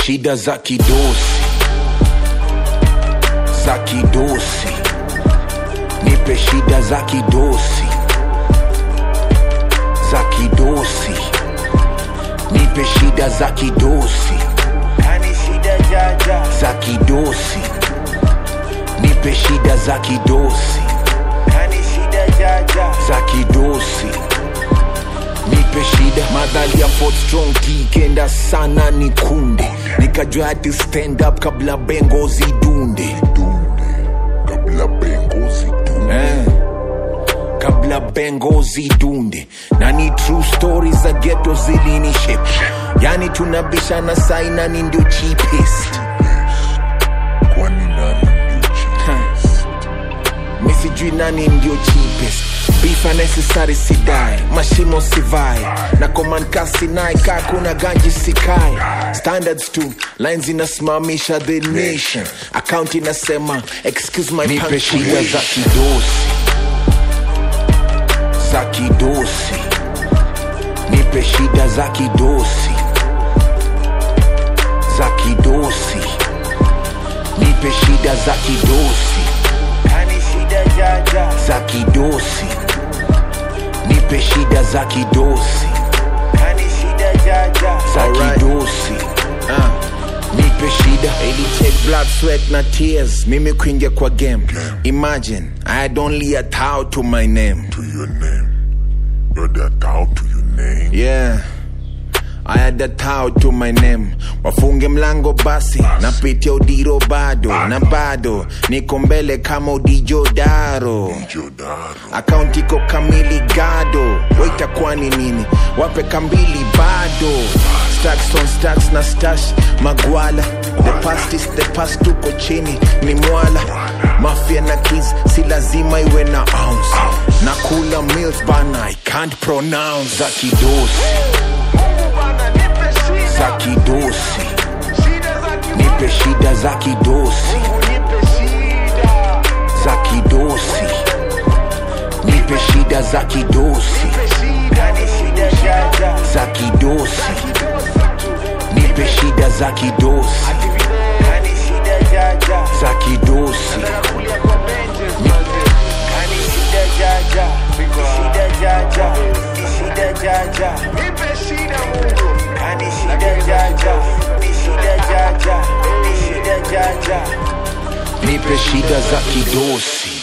shida za kidosi za kidosi nipe shida za kidosi za kidosi nipe shida za kidosi Kani shida jaja za kidosi nipe shida za kidosi Kani shida jaja za kidosi nipe shida madhali ya Fort strong kikenda sana ni kunde nikajua hati stand up kabla bengo zidunde kabla bengo zidunde eh. kabla bengo zidunde na ni true stories za geto zilinishe yani tunabishana sainani ndio cheapest kwani nani ndio cheapest mi sijui nani ndio cheapest beef unnecessary sidai mashimo sivai na komankasi naye kaa kuna ganji sikai standards tu lines inasimamisha the nation account inasema excuse my nipe shida za kidosi za kidosi nipe shida za kidosi za kidosi nipe shida za kidosi Kani shida jaja za kidosi nipe shida za kidosi Kani shida jaja za kidosi uh. nipe shida ili take blood sweat na tears mimi kuingia kwa game imagine i had only a towel to my name to your name. You're the towel to your name. yeah I had a towel to my name wafunge mlango basi napitia udiro bado na bado niko mbele kama udijodaro Jodaro. akaunti iko kamili gado waita kwani nini wape kambili bado stacks on stacks na stash magwala the past is the past tuko chini ni mwala mafia na kids si lazima iwe na ounce na kula meals bana i can't pronounce za kidosi za kidosi nipe shida za kidosi za kidosi nipe shida za kidosi Kani shida jaja za kidosi nipe shida za kidosi Kani shida jaja za kidosi Kani shida jaja Shida jaja Shida jaja Kani shida jaja Shida jaja Shida jaja nipe shida za kidosi